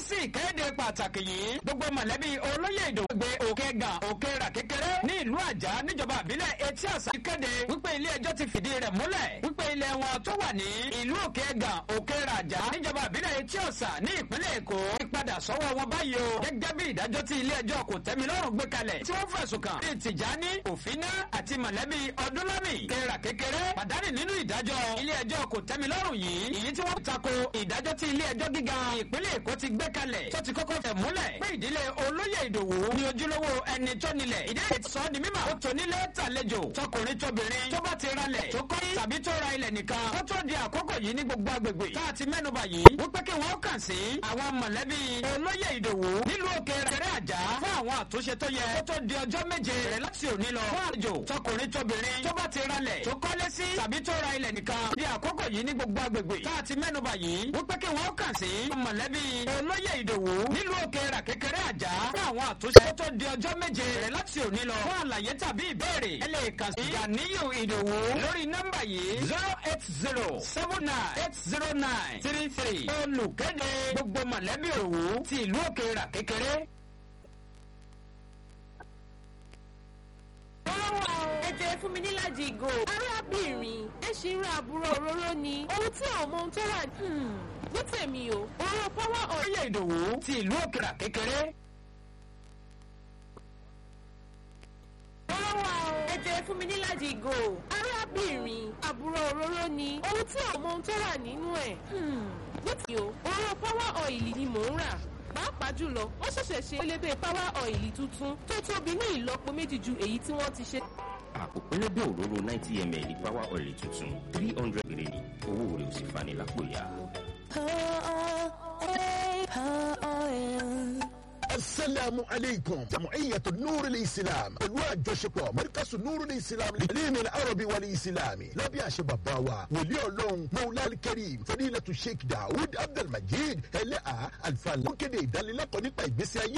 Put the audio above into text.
sí ìkéde pàtàkì yìí gbogbo mọ̀lẹ́bí olóyè ìdòwògbé òkè gàn òkè rà kékeré ní ìlú àjà níjọba àbílẹ̀ etí àṣà kéde wípé ilé ẹjọ́ ti fìdí rẹ̀ múlẹ̀ wípé ilé wọn tó wà ní ìlú òkè gàn òkè rà àjà níjọba àbílẹ̀ etí ọ̀sà ní ìpínlẹ̀ èkó ìpadà sọ́wọ́ wọn báyìí o gẹ́gẹ́ bí ìdájọ́ tí ilé ẹjọ́ kò tẹ́mi lọ́rùn gbé kalẹ̀ tí wọ́n fẹ̀sùn kàn bíi tìjání òfínà àti mọ̀lẹ́bí ọdúnlámì kẹrà kékeré pàdánù nínú ìdájọ́ ilé ẹjọ́ kò tẹ́mi lọ́rùn yìí èyí tí wọ́n tako ìdájọ́ tí ilé ẹjọ́ gíga ìpínlẹ̀ èkó ti gbé kalẹ̀ tó ti kọ́kọ́ fẹ̀ múlẹ̀ pé ìdílé olóyè ìdòwú ni ojúlówó ẹni tó nílẹ̀ ìdílé ti sọ ọ́ di mímọ̀ ó tó nílé tàlejò tọkùnrin tóbìnrin tó bá ti ralẹ̀ tó kọ́ tàbí tó ra ilẹ̀ nìkan kó tó di àkókò yìí ní gbogbo agbègbè tá a ti mẹ́nuba yìí wípé kí wọ́n kàn sí àwọn mọ̀lẹ́bí olóyè ìdòwú nílùú òkè rẹ̀ àjà fún àwọn àtúnṣe tó yẹ kó tó di ọjọ́ méje rẹ̀ láti òní lọ fún àjò tọkùnrin tóbìnrin tó bá ti ralẹ̀ tó kọ́lé sí tàbí tó ra ilẹ̀ nìkan di àkókò yìí ní gbogbo agbègbè tá a ti mẹ́nuba yìí wípé kí wọ́n kàn sí mọ̀lẹ́bí olóyè ìdòwú nílùú òkè rà kékeré àjà fún àwọn àtúnṣe tó di ọjọ́ méje rẹ̀ láti òní lọ fún àlàyé tàbí ìbéèrè ẹ lè kàn sí Ganiyu Ìdòwú lórí nọ́mbà yìí zero eight zero seven nine eight zero nine three three olùkéde gbogbo mọ̀lẹ́bí òwú ti ìlú òkè rà kékeré. ẹ jẹ́ fún mi níláàjì ìgò. arábìnrin ẹ ṣì ń ra àbúrò òróró ni ohun tí àwọn ọmọ ohun tó wà ní tèmi o òróró power oil. olóyè ìdòwú ti ìlú òkè rà kékeré. ẹ jẹ́ fún mi níláàjì ìgò. arábìnrin àbúrò òróró ni ohun tí àwọn ọmọ ohun tó wà nínú ẹ̀. ní tèmi o òróró power oil ni mò ń rà pàápàá jùlọ wọ́n ṣẹ̀ṣẹ̀ ṣe pélébé power oil tuntun tó tóbi ní ìlọ́po méjì ju èyí tí wọ́n ti ṣe. àpò pẹlẹbẹ òróró ninety ml power oil tuntun three hundred rẹ̀ ni owó rẹ̀ ò sì fani lápò ya. السلام عليكم جمعية النور الإسلام الواج جوشكو مركز النور الإسلام للعلم العربي والإسلامي لا بيعش باباوا ولي اللون مولا الكريم فضيلة الشيخ داود عبد المجيد هلا الفال كده دليل قنيطة بس